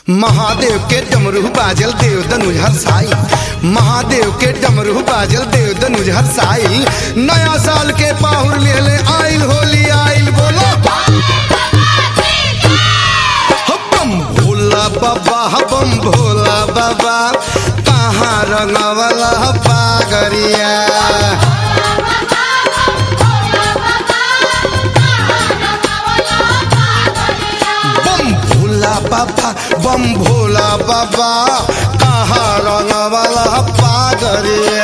महादेव के डमरू बाजल देव दनुज हरसाई महादेव के डमरू बाजल देव दनुज हरसाई नया साल के पाहुर लेले आइल होली आइल बोलो बम भोला बाबा बम भोला बाबा कहाँ रंगवला पागरिया बम भोला बाबा बम भोला बाबा कहाँ रंगवला पागरिया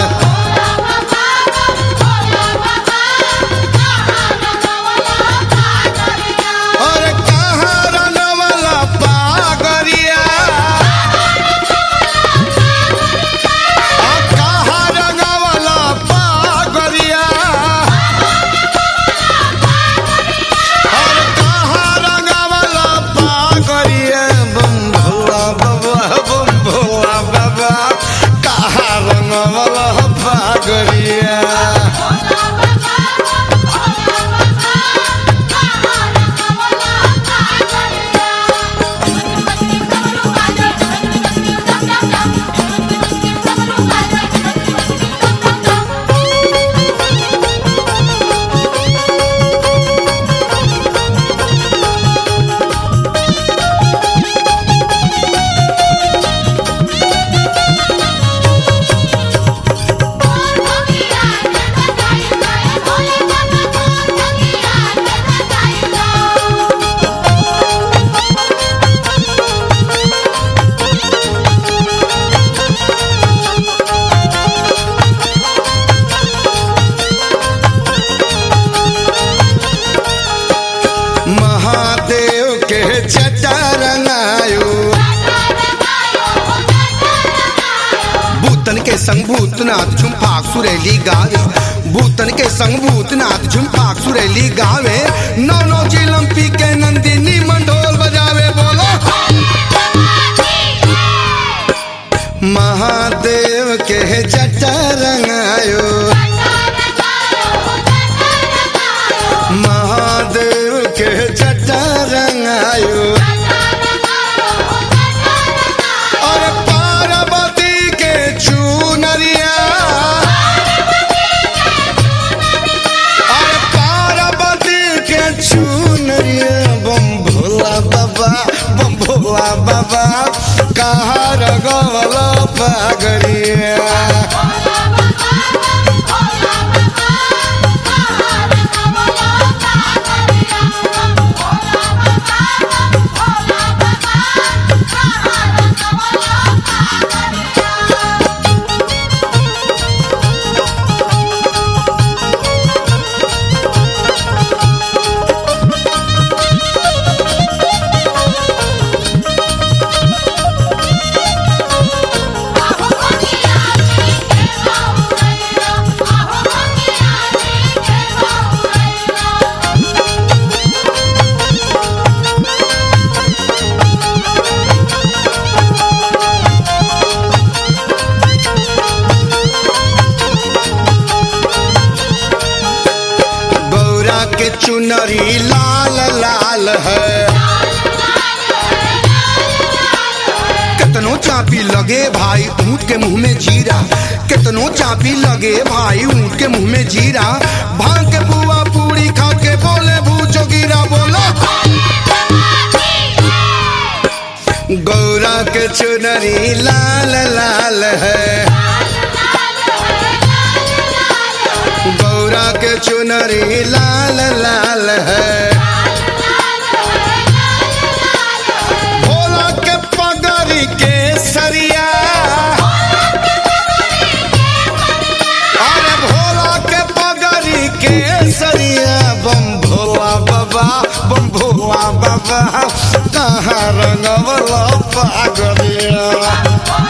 अरे कहाँ रंगवला पागरिया आ कहाँ रंगवला पागरिया अरे कहाँ रंगवला पागरिया बम भोला बाबा बम भोला बाबा कहाँ रंगवला पागरिया महादेव के जटा रंगायो भूतन के संग भूतनाथ झुमफाक सुरेली गावे भूतन के संग भूतनाथ झुमफाक सुरेली गावे नौ नौ चिलम पी के नंदिनी मंडोल बजावे बोलो महादेव के जटा रंगायो महादेव के जटा रंगायो और पार्वती के चूनरिया और पार्वती के चूनरिया बम भोला बाबा बम भोला बाबा कहाँ रगवला पागरिया गौरा के चुनरी लाल लाल है कितनो चापी लगे भाई ऊंट के मुंह में जीरा कितनो चापी लगे भाई ऊंट के मुंह में जीरा भांग के बुआ पूरी खा के बोले भूचो गिरा बोलो गौरा के चुनरी लाल लाल है गौरा के चुनरी लाल लाल है भोला के पगड़ी के सरिया अरे भोला के पगड़ी के सरिया बम भोला बाबा बम भोला बाबा कहाँ रंगवला पागलिया